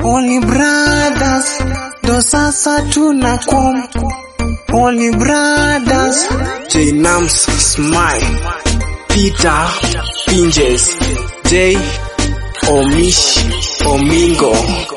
Holy Brothers ndo sasa tunakom Holy Brothers Jinams Smile Peter Pinjes J Omish Omingo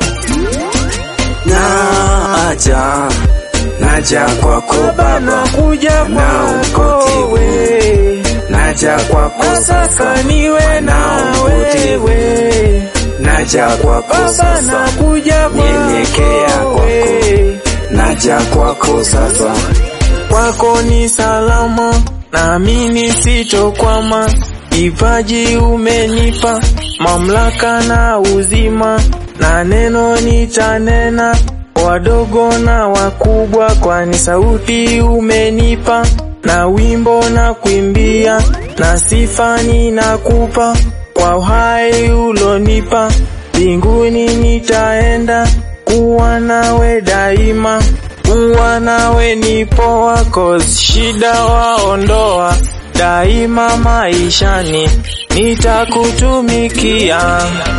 Naja Naja kwako baba nakuja Na kwako ukoti we Naja kwako nataka sasa niwe na wewe Naja kwako baba sasa nakuja Nyenyekea kwako kwako. we Naja kwako sasa kwako ni salama, naamini sitokwama. Kipaji umenipa, mamlaka na uzima, na neno nitanena, wadogo na wakubwa, kwani sauti umenipa, na wimbo na kuimbia, na sifa ninakupa, kwa uhai ulonipa, mbinguni nitaenda, kuwa nawe daima kuwa nawe ni poa, cause shida waondoa daima maishani, nitakutumikia.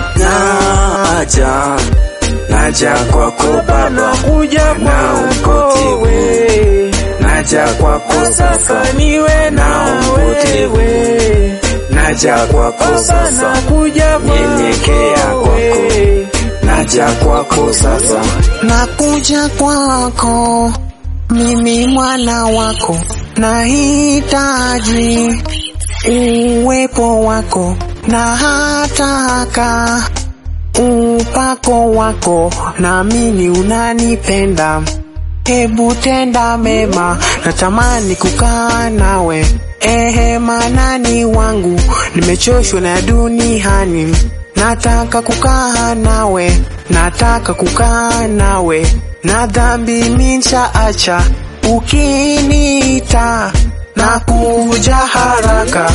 Naja Naja kwako baba Nakuja Na kwako ukoti we, Naja kwako sasa nataka niwe na Na ukoti wewe, Naja kwako baba sasa nakuja Nyenyekea kwako kwako. we. Naja kwako sasa Nakuja kwako, mimi mwana wako, nahitaji uwepo wako, na hataka upako wako, naamini unanipenda. Hebu tenda mema, natamani kukaa nawe. Ehe, manani wangu, nimechoshwa na ya duniani. Nataka kukaa nawe, nataka kukaa nawe, na dhambi minshaacha. Ukiniita na kuja haraka,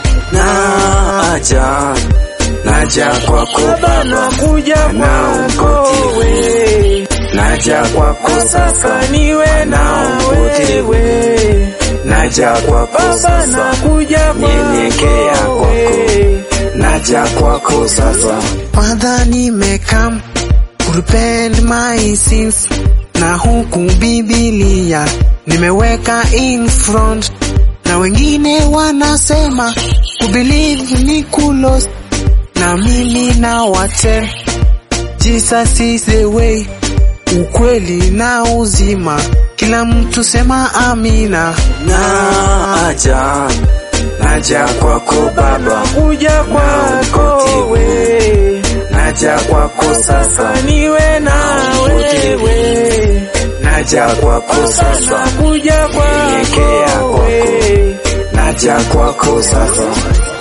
Naja Naja kwako Baba baba nakuja Na kwako ukoti we, Naja kwako nataka sasa niwe na Na ukoti wewe Naja kwako Baba sasa nakuja Nyenyekea kwako kwako. we. Naja kwako sasa Father, nimekam kurepent my sins, na huku Biblia nimeweka in front, na wengine wanasema kubelieve ni kulos, na mimi na watel Jesus is the way, ukweli na uzima, kila mtu sema amina. Naja Naja kwako baba Nakuja kwako we, Naja kwako sasa nataka niwe na wewe, Naja kwako sasa nakuja Nyenyekea kwako kwako. we. Naja kwako sasa